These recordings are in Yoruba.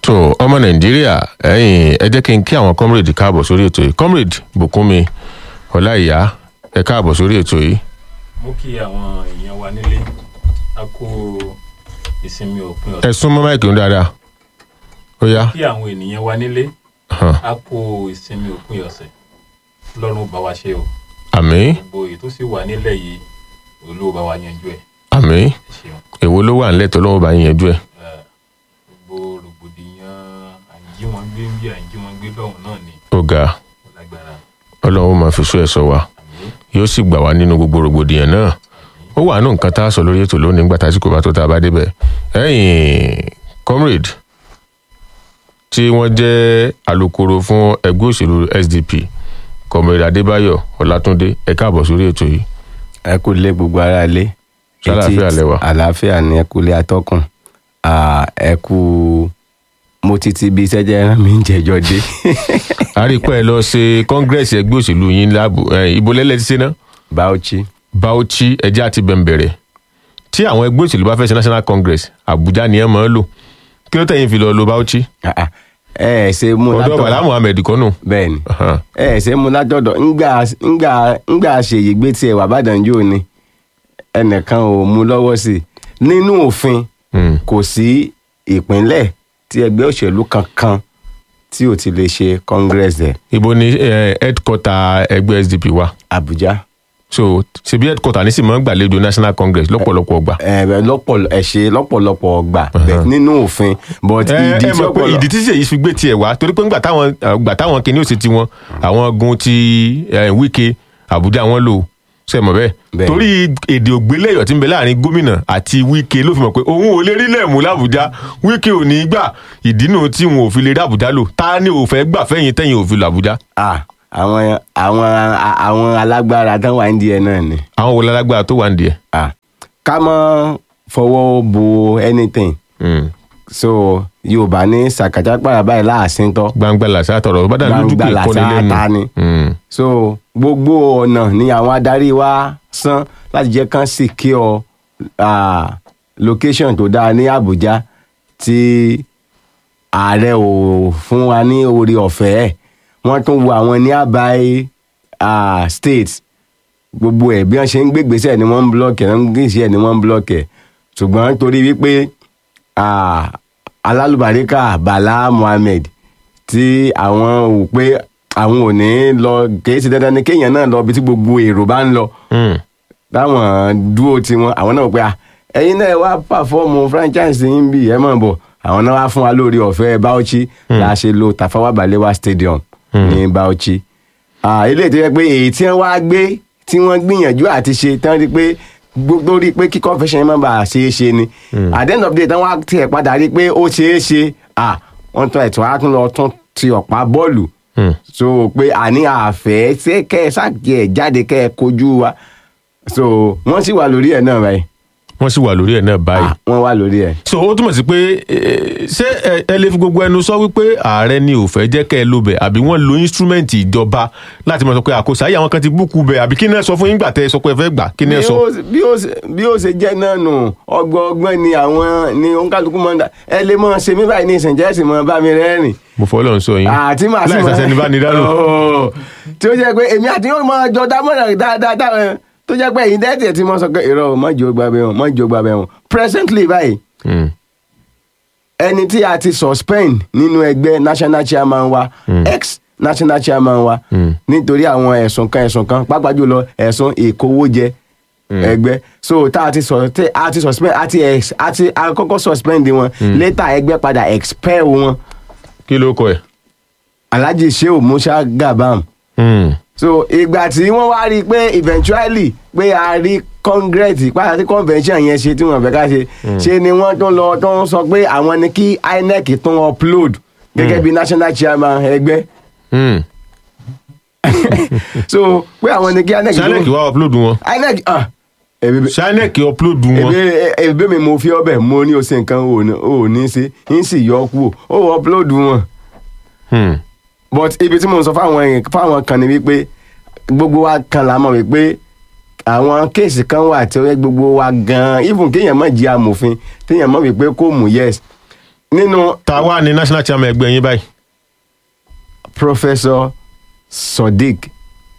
tó ọmọ nàìjíríà ẹ̀yin ẹ jẹ́ kí n kí àwọn comrade káàbọ̀ sórí ètò yìí comrade bùkúnmi ọláìyá ẹ káàbọ̀ sórí ètò yìí. mú kí àwọn èèyàn wa nílé a kó ìsinmi òpin ẹ ọ̀sẹ̀ sún mọ́ máìkì ń dáadáa ó yá kí àwọn ènìyàn wa nílé hàn, a kó ìsinmi òpin ọ̀sẹ̀ lọ́rùn bá wa ṣe o àmín gbogbo èyí tó sì wà nílẹ̀ yìí olówó bá wa yanjú ẹ̀ àmín ẹ ṣeun èwo ló wà nílẹ̀ tó lọ́wọ́ bá yín yanjú ẹ̀ Eh, gbogbo rògbòdìyàn àǹjí wọn gbé ń bí àǹjí wọn gbé lọ́hùn náà ni ó ga ó lágbára ọlọ́run ó máa fi sún ẹ̀ sọ wa àmín yóò sì gbà wá nínú gbogbo rògbòdìyàn náà ó wà nù nǹkan tá a sọ lórí ètò lónìí nígbà tásìkò bá tó tá a bá débẹ̀ ẹ̀yin comrade tí wọ́n jẹ́ alukoro fún ẹgbẹ́ òṣèlú SDP comrade adébáyọ̀ ọlátúndé ẹ káàbọ̀ sórí ètò yìí ẹ kú lé gbogbo ara lé Ṣé àlàáfíà lẹ wà? àlàáfíà ni ẹ kú lé atọ́kùn Ah, ẹ kú mo ti ti bí sẹ́jẹ́ rán mi ń jẹjọ́ dé a rí i pé ẹ lọ ṣe congress ẹgbẹ́ òṣèlú yín láàbù ibo lẹ́lẹ́ ti ṣe ná Bauchi Bauchi ẹjẹ́ àti bẹ̀m̀bẹ̀rẹ̀ tí àwọn ẹgbẹ́ òṣèlú bá fẹ́ ṣe national congress Àbújá ni ẹ máa ń lò kí ló tẹ̀yìn fi lọ lo Bauchi Ah, ah. ẹ ẹ ṣe mú ọ̀dọ̀ Bala Muhammed kọ́nù bẹ́ẹ̀ ni Ahan. ẹ ẹ ṣe mú látọ̀dọ̀ ńgbà ńgbà ńgbà ṣèyí gbé tiẹ̀ wà bàdàn jò ni ẹnìkan ò mú lọ́wọ́ sí i nínú òfin Hmm. kò sí ìpínlẹ̀ tí ẹgbẹ́ òṣèlú kankan tí ò ti lè ṣe congress ẹ̀ ibo ni eh, headquarter ẹgbẹ́ SDP wà Àbújá. so ṣebí headquarter ní sì máa ń gbàlejò national congress lọ́pọ̀lọpọ̀ ọgbà. ẹ lọ́pọ̀ ẹ ṣe lọ́pọ̀lọpọ̀ ọgbà bẹ́ẹ̀ nínú òfin but ẹ ìdí ẹ tí mọ̀ pé ọpọlọ ìdí tí ṣèyí fi gbé tiẹ̀ wá torí pé ńgbà táwọn gbà táwọn kìíní òsì tiwọn àwọn gun ti eh, Wike Àbújá wọn lò ṣe mọ̀ bẹ́ẹ̀ Bẹ́ẹ̀. torí èdè ògbélẹ̀yọ̀ tí ń bẹ láàrin gómìnà àti Wike ló fi mọ̀ pé òun ò lè rí lẹ́ẹ̀mú l'Àbújá Wike ò ní í gbà ìdínú tí wọn ò fi lè rí Àbújá lò ta ni ò fẹ́ gbà fẹ́yìn tẹ́yìn ò fi lò Àbújá ah àwọn àwọn àwọn alágbára tán wà ní ẹ náà ni àwọn wo lálágbára tó wà nídìí ẹ̀. ah ká mọ́ fọwọ́ bo anything Hmm. so yorùbá ní sàkàtà pàrà báyìí láàsín tọ́ gbangba làṣà tọrọ bá dà lójú Gbangba kì í làṣà kọ́ni lẹ́nu. ta ni. Hmm. so gbogbo ọ̀nà ni àwọn adarí wa san láti jẹ́ kán secure ah, location tó dáa ní Àbújá tí ààrẹ ò fún wa ní orí ọ̀fẹ́ ẹ̀ wọ́n tún wo àwọn nearby ah, states gbogbo ẹ̀ bí wọ́n ṣe ń gbégbèsè ni wọ́n ń block ẹ̀ wọ́n ń gbèsè ẹ̀ ni wọ́n ń block ẹ̀ ṣùgbọ́n torí wípé ah, alálùbáríkà Bala Muhammed tí àwọn ò pé àwọn ò ní lọ kìí ṣe dandan ni kéèyàn náà lọ ibi tí gbogbo èrò bá ń lọ Hmm. táwọn dúró tiwọn àwọn náà pé à ẹ̀yin náà wá pàfọ́ọ̀mù franchise yín bí ẹ mọ̀ bọ̀ àwọn náà wá fún wa lórí ọ̀fẹ́ Bauchi la ṣe lo Tafawa Balewa Stadium ní Bauchi Ah, eléyìí tó yẹ pé èyí tí wọ́n wá gbé tí wọ́n gbìyànjú àti ṣe tí wọ́n rí pé gbogbo rí pé kí confession yẹn má bàa ṣe é ṣe ni at the end of the day tí wọ́n wá tiẹ̀ padà rí pé ó ṣe é ṣe ah, wọ́n tún ẹ̀tọ́ á tún lọ tún ti ọ̀pá bọ́ọ̀lù Hmm. so pé àní àfẹ́ ṣé kẹ́ ẹ ṣáàkì ẹ̀ jáde kẹ́ ẹ kojú wa so wọ́n sì wà lórí ẹ̀ náà báyìí wọ́n sì wà lórí ẹ̀ náà báyìí. Ah, wọ́n wà lórí ẹ̀. so ó túmọ̀ sí pé eh, ṣé ẹ- ẹ lè fi gbogbo ẹnu sọ wípé ààrẹ ni ò fẹ́ jẹ́ kẹ́ ẹ ló bẹ̀ àbí wọ́n lo instrument ìjọba láti máa sọ pé àkóso ayé àwọn kan ti búkú bẹ̀ àbí kí ni ẹ sọ fún yín gbà tẹ́ ẹ sọ pé ẹ fẹ́ gbà kí ni ẹ bí sọ. ó- bí ó ṣe- bí ó ṣe jẹ́ náà nù ọgbọ́n ọgbọ́n ni àwọn ni òǹkàlùkù máa ń dà ẹ lè mọ ṣe mí báyìí ní ìsìnjẹ́ sì mọ bá mi rẹ́rìn. mo fọ́ lọ́n sọ yín àti màá sì láì sàṣẹ ní bá ní dárò. Oh, tí ó jẹ́ pé èmi àti yóò máa jọ dámọ̀ràn dáadáa dáadáa tó jẹ́ pé èyí dẹ́tẹ̀ tí mo sọ pé irọ́ o, má jò gbàgbé wọn má jò gbàgbé wọn presently báyìí Hmm. ẹni tí a ti suspend nínú ẹgbẹ́ national chairman wa ex national chairman wa nítorí àwọn ẹ̀sùn kan ẹ̀sùn kan pàápàá jùlọ ẹ̀sùn ìkówójẹ ẹgbẹ́ so tá a ti sọ tẹ a ti suspend a ti ex a ti a kọ́kọ́ suspend wọn later ẹgbẹ́ padà expel wọn kí ló kọ ẹ̀. Alhaji Shehu Musa Gabam Hmm. so ìgbà tí wọ́n wá rí i pé eventually pé a rí congress pàtàkì convention yẹn ṣe tí wọ́n fẹ́ ká ṣe ṣe ni wọ́n tún lọ tún sọ pé àwọn ni kí INEC tún upload gẹ́gẹ́ bí national chairman ẹgbẹ́ Hmm. so pé àwọn ni kí INEC sanec wá upload wọn INEC ah ebi sanec upload wọn. ebi ebi mi mo fi ọbẹ̀ mo ní o ṣe nǹkan o ní o ní ṣe n sì yọ kú o o upload wọn Hmm. but ibi tí mo ń sọ fáwọn èèyàn fáwọn kan ni wípé gbogbo wa kan la mọ̀ wípé àwọn kéèsì kan wà tí ó yẹ gbogbo wa gan-an even kéèyàn má jí amòfin téèyàn mọ̀ wípé kò mú yes nínú ta wá ní national chairman ẹgbẹ́ yín báyìí professor sodiq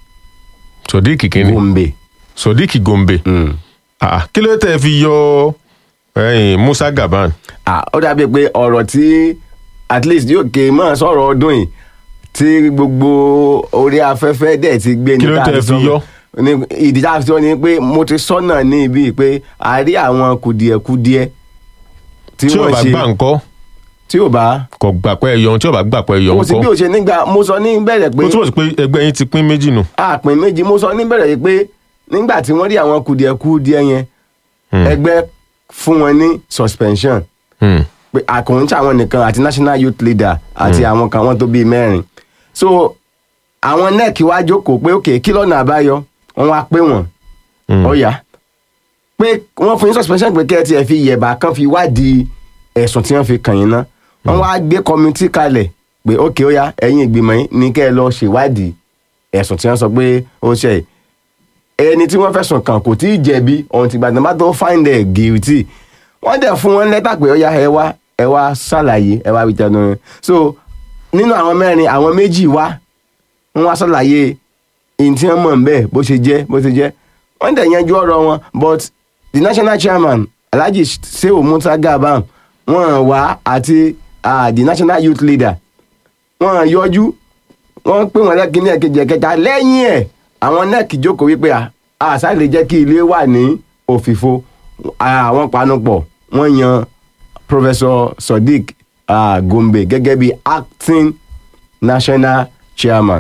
sodiq kínní gombe sodiq gombe mm. Ah, kí ló tẹ̀ fi yọ ẹ̀yìn musa gaban ah, ó dàbí pé ọ̀rọ̀ tí at least yóò ké mọ́ sọ̀rọ̀ ọdún yìí tí gbogbo orí afẹ́fẹ́ dẹ̀ ti gbé ní Kí ló tá a tẹ́ ti fi sọ- yọ? ní ìdí tá a fi sọ ni pé mo ti sọ́nà ní ibi pé a rí àwọn kùdìẹ̀kudiẹ tí tí ò wọ́n bá ṣe gbà ńkọ́ tí ò bá kò gbà pé ẹyọ tí ò bá gbà pé ẹyọ mo sì bí ńkọ́ o ṣe nígbà mo sọ ní bẹ̀rẹ̀ pé ó túbọ̀ sí pé ẹgbẹ́ yín ti pín méjì nù. àpín méjì mo sọ ní bẹ̀rẹ̀ yìí pé nígbà tí wọ́n rí àwọn kùdìẹ̀kudiẹ yẹn Hmm. ẹgbẹ́ fún wọn ní suspension Hmm. pé àkùnrin tí àwọn nìkan àti national youth leader àti àwọn kan wọn tó bíi mẹ́rin so àwọn nec wá jókòó pé ok kí lọ́nà àbáyọ wọ́n wá pé wọ́n Hmm. ọ̀yà pé wọ́n fún yín suspension pé kẹ́ ẹ tiẹ̀ fi yẹ̀bà kan fi wádìí ẹ̀sùn tí wọ́n fi kàn yín ná wọ́n wá gbé kọ́mítì kalẹ̀ pé ok ó yá ẹ̀yin ìgbìmọ̀ yín ní kẹ́ ẹ lọ ṣèwádìí ẹ̀sùn tí wọ́n sọ pé ó ṣe yìí ẹni tí wọ́n fẹ̀sùn kàn kò tí ì jẹ̀bi ọ̀hún ti gbàdán bá tó find ẹ̀ guilty wọ́n dẹ̀ fún wọn lẹ́tà pé ó yá ẹ wá ẹ wá ṣàlàyé ẹ wá wí tẹnu rẹ̀ so nínú àwọn mẹ́rin àwọn méjì wá wọ́n wá ṣàlàyé ìyìn tí wọ́n mọ̀ ń bẹ́ẹ̀ bó ṣe jẹ́ bó ṣe jẹ́ wọ́n dẹ̀ yanjú ọ̀rọ̀ wọn but the national chairman alhaji sehu musa gaban wọ́n wá àti ah, the national youth leader wọ́n yọjú wọ́n pè wọ́n lẹ́kìnní ẹ̀kejì ẹ̀kẹta lẹ́yìn ẹ̀ àwọn nec jókòó wípé à àṣà lè jẹ́ kí ilé wà ní òfìfo àwọn panupọ̀ wọ́n yan professor sodiq ah, gombe gẹ́gẹ́ bí acting national chairman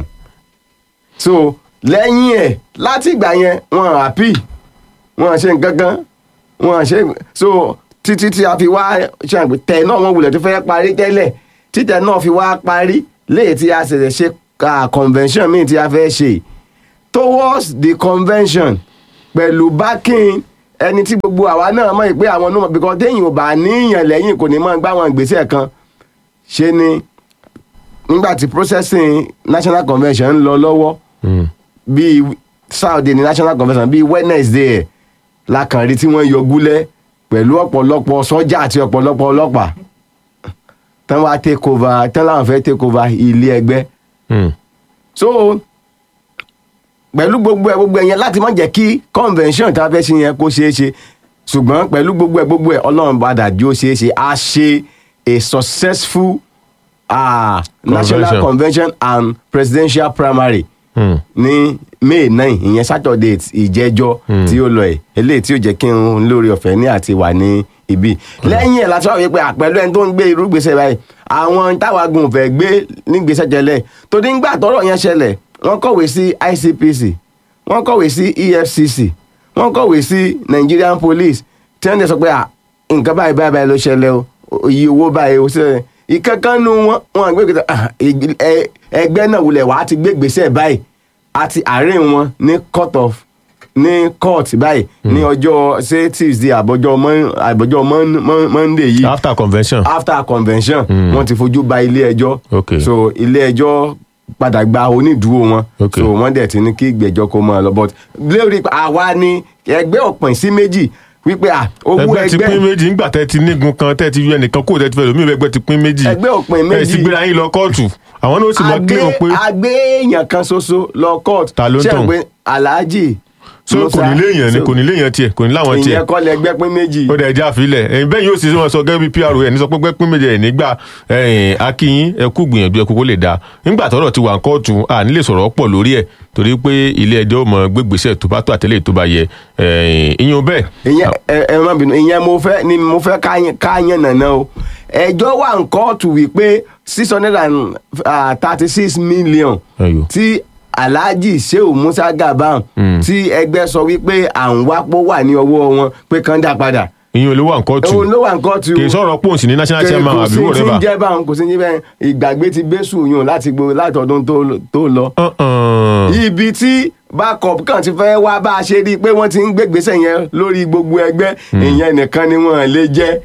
so lẹ́yìn ẹ̀ láti ìgbà yẹn wọ́n happy wọ́n ṣe nǹkan kan wọ́n ṣe so títí tí a fi wá ṣe àgbẹ̀ tẹ̀ náà wọ́n wulẹ̀ tó fẹ́ parí tẹ́lẹ̀ títẹ̀ náà fi wá parí léyìí tí a ṣẹ̀ṣẹ̀ ṣe ah, convention míì tí a fẹ́ ṣe towards the convention pẹ̀lú backing ẹni tí gbogbo àwa náà mọ̀ pé àwọn ọmọ because téèyàn ò bá níyàn lẹ́yìn kò ní mọ̀ gbá àwọn ìgbésẹ̀ kan ṣe ni nígbà tí processing national convention ń lọ lọ́wọ́ Hmm. bíi saturday ní national convention bíi wednesday ẹ̀ la kàn rí tí wọ́n yọ gúlẹ̀ pẹ̀lú ọ̀pọ̀lọpọ̀ sọ́jà àti ọ̀pọ̀lọpọ̀ ọlọ́pàá tán wá take over tán láwọn fẹ́ take over ilé ẹgbẹ́ Hmm. so pẹ̀lú gbogbo ẹ̀ gbogbo ẹ̀ yẹn láti má jẹ́ kí convention tá a fẹ́ ṣe yẹn kó ṣeé ṣe ṣùgbọ́n pẹ̀lú gbogbo ẹ̀ gbogbo ẹ̀ ọlọ́run padà jó ṣeé ṣe a ṣe a successful uh, national convention and presidential primary Hmm. ní may nine ìyẹn saturday ìjẹjọ tí ó lọ ẹ eléyìí tí ó jẹ́ kí n lórí ọ̀fẹ́ ní àti wà ní ibi lẹ́yìn ẹ̀ láti wá wípé àpẹẹrẹ ẹni tó ń gbé irú gbèsè báyìí àwọn táwagun fẹ́ gbé ní gbèsè tẹ́lẹ̀ torí ńgbà tọ́rọ̀ yẹn ṣẹlẹ̀ wọ́n kọ̀wé sí icpc wọ́n kọ̀wé sí efcc wọ́n kọ̀wé sí nigerian police tí wọ́n dẹ̀ sọ pé à, nǹkan báyìí báyìí báyìí ló ṣẹlẹ̀ o iye owó báyìí ó ṣẹlẹ̀ ìkankannu wọn wọn gbé gbèsè ah, ig- ẹ- ẹgbẹ́ náà wulẹ̀ wá ti gbé gbèsè báyìí àti àárín wọn ní court of ní court báyìí ní ọjọ́ ṣé tuesday àbọ̀jọ́ Mon- àbọ̀jọ́ Mon- Mon- monday yìí after convention. after convention Mm. wọ́n ti fojú ba ilé ẹjọ́ Okay. so ilé ẹjọ́ padà gba onídùúró wọn Okay. so wọ́n dẹ̀ ti ní kí ìgbẹ́jọ́ kó máa lọ but lórí àwa ni ẹgbẹ́ ọ̀pìn sí méjì wípé à owó ẹgbẹ́ ti pín ẹgbẹ́ méjì nígbà tẹ́ ti nígun kan tẹ́ ti yọ ẹnìkan kó tẹ́ ti fẹ́ lómi ẹgbẹ́ ti pín méjì. ẹgbẹ́ ọ̀pìn ẹ sì méjì gbéra yín lọ kóòtù àwọn náà ó sì mọ agbé kílò pé agbé èèyàn kan ṣoṣo lọ court Ta ló ń Ṣé tàn? ẹ pé alhaji so kò ní léèyàn ni kò ní léèyàn tiẹ̀ kò ní láwọn tiẹ̀ ìyẹn kọ́ lẹgbẹ́ pín méjì ó dẹ̀ já àfilẹ̀ ẹ̀yin bẹ́ẹ̀ yóò sì wọn sọ gẹ́gẹ́ bí pro ẹ̀ ní sọ pé gbẹ́ pín méje ẹ̀ nígbà ẹ̀yìn akínyín ẹ kú gbìyànjú ẹ kú kó lè dáa nígbà tọ́rọ̀ ti wà ń kóòtù à nílè sọ̀rọ̀ pọ̀ lórí ẹ̀ torí pé ilé ẹjọ́ mọ gbégbèsè tó bá tó àtẹlẹ́ tó bá yẹ ẹ̀yìn ìyẹn bẹ́ẹ̀ ìyẹn ẹ ẹ má bínú ìyẹn mo fẹ́ ni mo fẹ́ káyàn káyàn nàná o ẹjọ́ wà ń kóòtù wípé six hundred and thirty six million Ẹyọ. tí alhaji sheu musa gaban Mm. tí ẹgbẹ́ sọ wípé à ń wápò wà ní ọwọ́ wọn pé kán dá padà ìyẹn olówó à ń kóòtù òun ló wà ń kóòtù kì í sọ̀rọ̀ pòǹsì ní national chairman kò àbí sí wò tí rẹ̀ ń bá. jẹ́ báwọn kò sí ní bẹ́ẹ̀ ìgbàgbé ti bẹ́sù yùn láti gbó láti ọdún tó- tó lọ ibi tí backup kan ti fẹ́ wá bá a ṣe rí i pé wọ́n ti ń gbégbèsè yẹn lórí gbogbo ẹgbẹ́ ìyẹn nìkan ni wọ́n lè jẹ́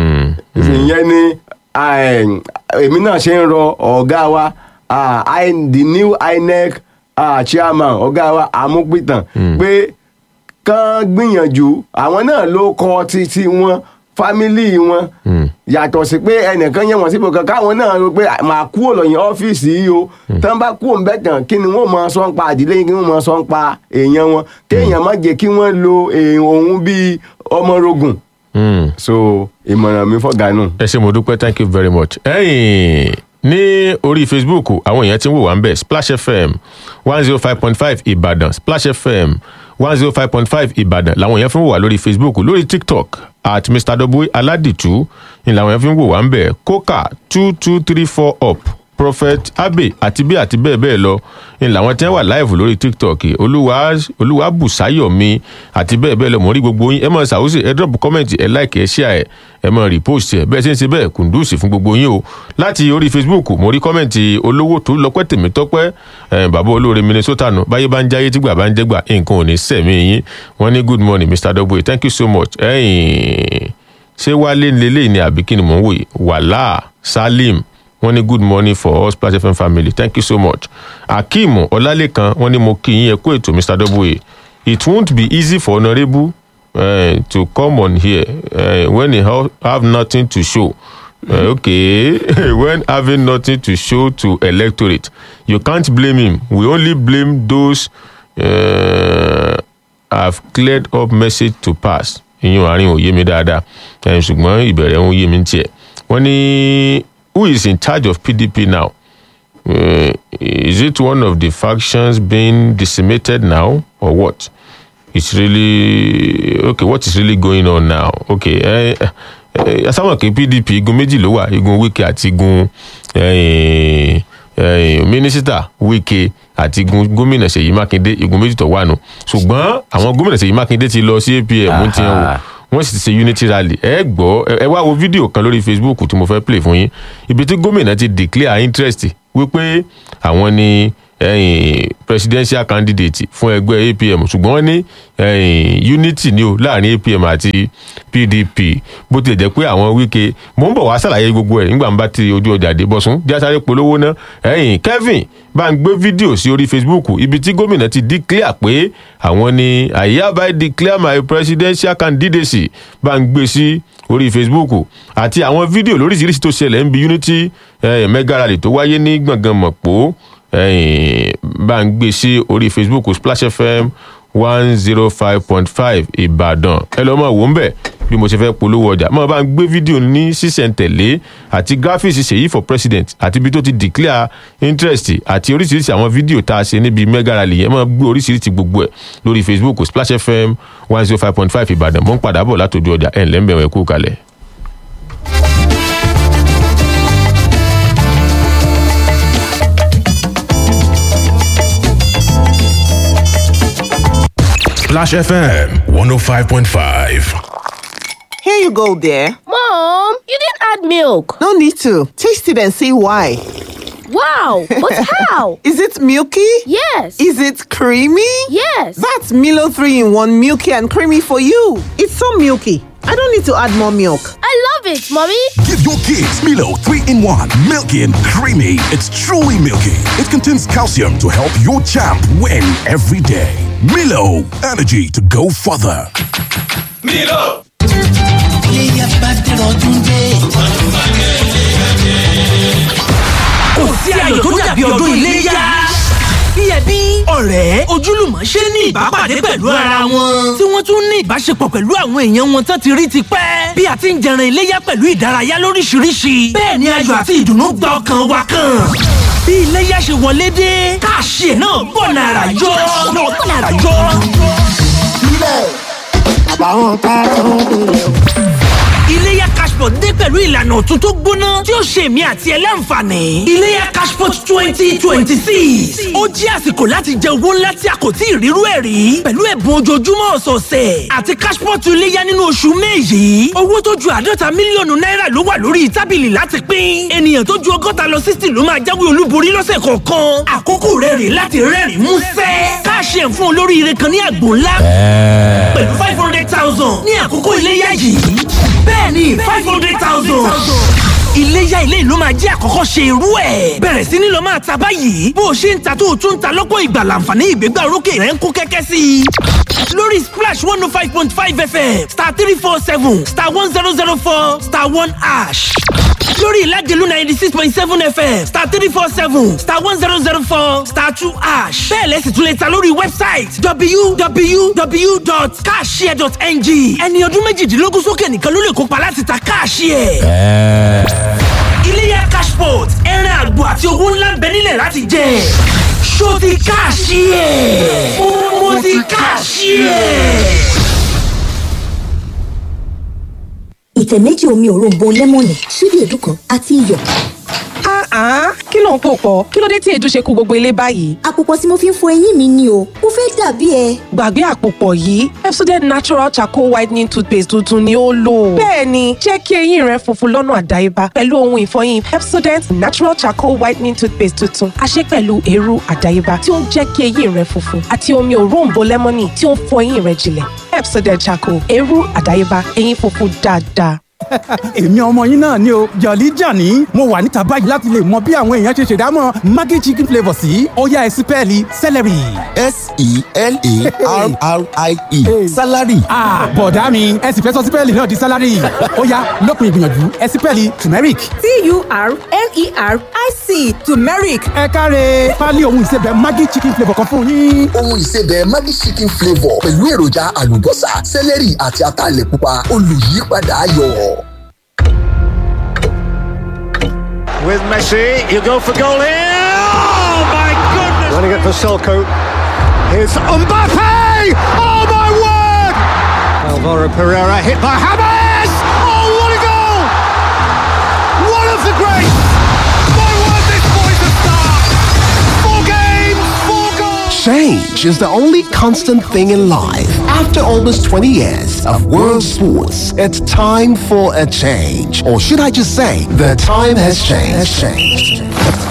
ìyẹn ni ah, èmi náà ṣe ń rọ ọ̀gá wa ah, I- the new INEC ah, chairman ọ̀gá wa amúpìtàn pé kán gbìyànjú àwọn náà ló kọ títí wọn fámílì wọn yàtọ̀ sí pé ẹnìkan yẹ wọ́n síbò kan káwọn náà rò pé màá kúrò lọ́yìn ọ́fíìsì yìí o tán bá kúrò ń bẹ̀ tán kí ni wọ́n máa sọ ń pa àdílé yín kí wọ́n máa sọ ń pa èèyàn wọn kéèyàn má jẹ́ kí wọ́n lo èèyàn òun bíi ọmọ rogun Hmm. so ìmọ̀ràn mi fọ́gà nù. ẹ ṣe mo dúpẹ́ thank you very much. ẹ̀yìn ní orí facebook àwọn èèyàn ti ń wò wá ń bẹ̀ splash fm one zero five point five ìbàdàn splash fm one zero five point five ìbàdàn làwọn èèyàn fi ń wò wá lórí facebook lórí tiktok at mr w aladitu ni làwọn èèyàn fi ń wò wá ń bẹ̀ coca two two three four up prophet abe àti bí àti bẹ́ẹ̀ bẹ́ẹ̀ lọ ni làwọn tí wọ́n wà live lórí tiktok olúwa olúwa bùsáyọ̀mí àti bẹ́ẹ̀ bẹ́ẹ̀ lọ mọ̀ rí gbogbo yín ẹ mọ̀ ṣàwùsì ẹ drop comment ẹ like ẹ share ẹ ẹ mọ̀ repost ẹ bẹ́ẹ̀ ṣe ń ṣe bẹ́ẹ̀ kùndùsì fún gbogbo yín o láti orí facebook mo rí comment olówó tó lọ́pẹ́ tèmi tọ́pẹ́ ẹ bàbá olóore minnesota nù báyé bá ń jáyé tígbà bá ń jẹ́gbà nǹkan ò ní sẹ̀mí yín wọ́n ní good morning mr w thank you so much ẹ̀yìn ṣé wálé lélẹ́yìn ni àbí kí ni mò ń wòye wàhálà salim wọ́n ní good morning for all splash fm family thank you so much akeem ọlálẹ́kan wọ́n ní mo kí yín ẹ kú ètò mr w it won't be easy for honourable uh, to come on here uh, when he ha have nothing to show uh, okay when having nothing to show to electorate you can't blame him we only blame those uh, have cleared up message to pass ìyún àárín ò yé mi dáadáa ẹ̀, ṣùgbọ́n ìbẹ̀rẹ̀ ń yé mi ń tiẹ̀ wọ́n ní who is in charge of pdp now uh, is it one of the factions being decimated now or what it's really okay what is really going on now okay ẹ ẹ asáwọn kí pdp igun méjì ló wà igun wike àti igun eh, eh, mínísítà wike àti igun gómìnà ṣèyí mákindé igun méjì tó wà nù ṣùgbọ́n àwọn gómìnà ṣèyí mákindé ti lọ sí apm ti hàn wò Aha. wọ́n sì ti ṣe unity rally ẹ gbọ́ ẹ- ẹ wá wo fídíò kan lórí facebook tí mo fẹ́ play fún yín ibi tí gómìnà ti declare interest wípé àwọn ni ẹ̀yìn presidential candidate fún ẹgbẹ́ apm ṣùgbọ́n wọ́n ní ẹ̀yìn unity ni o láàrin apm àti pdp bó tilẹ̀ jẹ́ pé àwọn wíkẹ́ mò ń bọ̀ wá sàlàyé gbogbo ẹ̀ nígbà ń bá ti ojú ọjà dé bọ́sùn jásáré polówó ná ẹ̀yìn kevin bá ń gbé fídíò sí orí facebook ibi tí gómìnà ti declare pé àwọn ni i hereby declare my presidential candidacy bá ń gbé sí orí facebook àti àwọn fídíò lóríṣiríṣi tó ṣẹlẹ̀ ń bi unity eh, mega rally tó wáyé ní gbọ̀ngàn mọ̀pọ̀ eh, bá ń gbé sí orí facebook splash fm one zero five point five ìbàdàn ẹ lọ́ mọ̀ wò ń bẹ̀ bí mo ṣe fẹ́ polówó ọjà mọ̀ bá ń gbé fídíò ní sísẹ̀ntẹ̀lé àti graphics ṣèyí for president àti ibi tó ti declare interest àti oríṣiríṣi àwọn fídíò tá a ṣe níbi mega rally yẹn mọ̀ gbé oríṣiríṣi gbogbo ẹ̀ lórí facebook splash fm one zero five point five ìbàdàn mo ń padà bọ̀ látòjú ọjà ẹ̀ ńlẹ́ ń bẹ̀rẹ̀ kú kalẹ̀. Splash FM 105.5. Here you go, dear. Mom, you didn't add milk. No need to. Taste it and see why. Wow, but how? Is it milky? Yes. Is it creamy? Yes. That's Milo 3 in 1 milky and creamy for you. It's so milky. I don't need to add more milk. I love it, Mommy. Give your kids Milo 3 in 1. Milky and creamy. It's truly milky. It contains calcium to help your champ win every day. Milo, energy to go further. iléyà bá dẹ̀rọ̀ ọdún dé. kò sí ayọ̀ tó dàbí ọdún iléyá. bí ẹbí ọ̀rẹ́ ojúlùmọ̀ ṣe ní ìbápàdé pẹ̀lú ara wọn. tí wọ́n tún ní ìbáṣepọ̀ pẹ̀lú àwọn èèyàn wọn tán ti rí ti pẹ́. bí a ti ń jẹran iléyá pẹ̀lú ìdárayá lóríṣiríṣi. bẹ́ẹ̀ ni ayọ̀ àti ìdùnnú gba ọkàn wa kan. bí iléyá ṣe wọlé dé káàṣì ẹ̀ náà bọ̀ nàrà yọ. náà bọ̀ nàrà yọ. àbáwọn tá a tún délé o. iléyà cashpot dé pẹ̀lú ìlànà ọ̀tun tó gbóná tí ó ṣe èmi àti ẹ láǹfààní. iléyà cashpot twenty twenty six ó jẹ́ àsìkò láti jẹ owó ńlá tí a kò tí ì rírú ẹ̀ rí pẹ̀lú ẹ̀bùn ojoojúmọ́ ọ̀sọ̀ọ̀sẹ̀ àti cashpot iléyà nínú oṣù may yìí owó tó ju àádọ́ta mílíọ̀nù náírà ló wà lórí tábìlì láti pín ènìyàn tó ju ọgọ́ta lọ sixty ló máa jáwé olúborí lọ́sẹ̀ kọ̀ọ̀kan àkókò rẹ̀ rè láti rẹ́rìn músẹ́ káàṣì ẹ̀ fún olóríire kan ní àgbò ńlá pẹ̀lú five hundred thousand ní àkókò iléyà yìí bẹ́ẹ̀ ni five hundred thousand. iléyà ilé ìlú máa jẹ́ àkọ́kọ́ ṣe irú ẹ̀. bẹ̀rẹ̀ sí ni lọ máa ta báyìí bó o ṣe ń ta tó o tún ń ta lọ́pọ̀ ìgbà láǹfààní ìgbégbá orókè rẹ̀ ń kó kẹ́kẹ́ sí i. lórí splash one oh five point five fm star three four seven star one zero zero four star one ash lórí ìlàjẹ̀lú ninety six point seven fm star three four seven star one zero zero four star two ash bẹ́ẹ̀ lẹ́sìn tún lè ta lórí wẹ́bsáìtì www.cashshare.ng ẹni ọdún méjìdínlógún sókè nìkan ló lè kópa láti ta káàṣìẹ̀. iléyà cashport ẹran àgbò àti owó ńlá ń bẹ nílẹ̀ láti jẹ ṣó ti káàṣìẹ̀ mo ti káàṣìẹ̀. ìtẹ̀ méjì omi òróǹbó lẹ́mọ̀nì ṣíbí èédú kan àti iyọ̀. Ah, kí ló ń pò pọ̀? Kí ló dé tí èédú ṣe kó gbogbo ilé báyìí? àpòpọ̀ tí mo fi ń fọ eyín mi ni o mo fẹ́ dàbí ẹ. Gbàgbé àpòpọ̀ yìí, Pepsodent Natural Charcoal Whitening Toothpaste tuntun ni ó lò. Bẹ́ẹ̀ni, jẹ́ kí eyín rẹ funfun lọ́nà àdáyébá pẹ̀lú ohun ìfọyín Pepsodent Natural Charcoal Whitening Toothpaste tuntun. A ṣe pẹ̀lú eérú àdáyébá tí ó ń jẹ́ kí eyín rẹ funfun àti omi òróǹbó lẹ́mọ́nì tí ó ń fọ eyín rẹ jinlẹ̀. Pepsodent Charcoal, eérú àdáyébá, eyín funfun dáadáa. èmi ọmọ yín náà ni o jọ̀lí jàní mo wà níta báyìí láti lè mọ bí àwọn èèyàn ṣe ṣèdámọ̀ maggi chicken flavour sí ọ̀yá ẹ̀sìn pẹ́ẹ́lí celery. s-e-l-a-r-r-i-e salary. bọ̀dá mi ẹ sì fẹ́ sọ sípẹ́ẹ̀lì náà di salary ọ̀yá lópin ìgbìyànjú ẹ̀sìn pẹ́ẹ́lì turmeric. t-u-r-m-e-r-i-c turmeric. ẹ káre pálí ohun ìsebẹ̀ maggi chicken flavour kan fún yín. ohun ìsebẹ̀ maggi chicken flavour pẹ̀lú èròjà àlùbọ́sà celery àti ataalẹ̀ pupa olùyípadà ayọ̀. With Messi, you go for goal here. Oh my goodness! Running it for Selko. Here's Mbappe. Oh my word! Alvaro Pereira hit by Hamas. Oh what a goal! One of the greats. My word, this boy's a star. Four games, four goals. Change is the only constant thing in life. After almost 20 years of world sports, it's time for a change. Or should I just say, the time has changed. Has changed.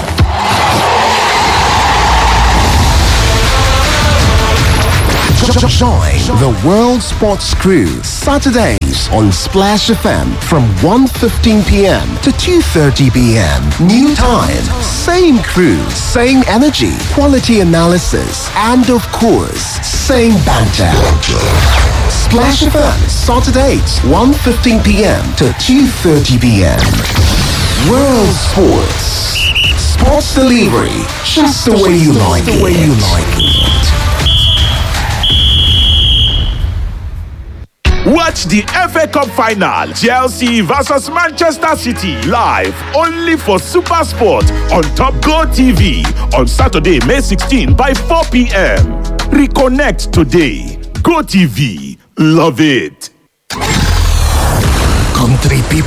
Join the World Sports Crew Saturdays on Splash FM from 1.15 p.m. to 2.30 p.m. New time, same crew, same energy, quality analysis, and of course, same banter. Splash FM Saturdays 1.15 p.m. to 2.30 p.m. World Sports. Sports delivery, just the way you like it. The way you like it. Watch the FA Cup final, Chelsea versus Manchester City, live only for Super Sport on Top Go TV on Saturday, May 16 by 4 p.m. Reconnect today. Go TV, love it. Country people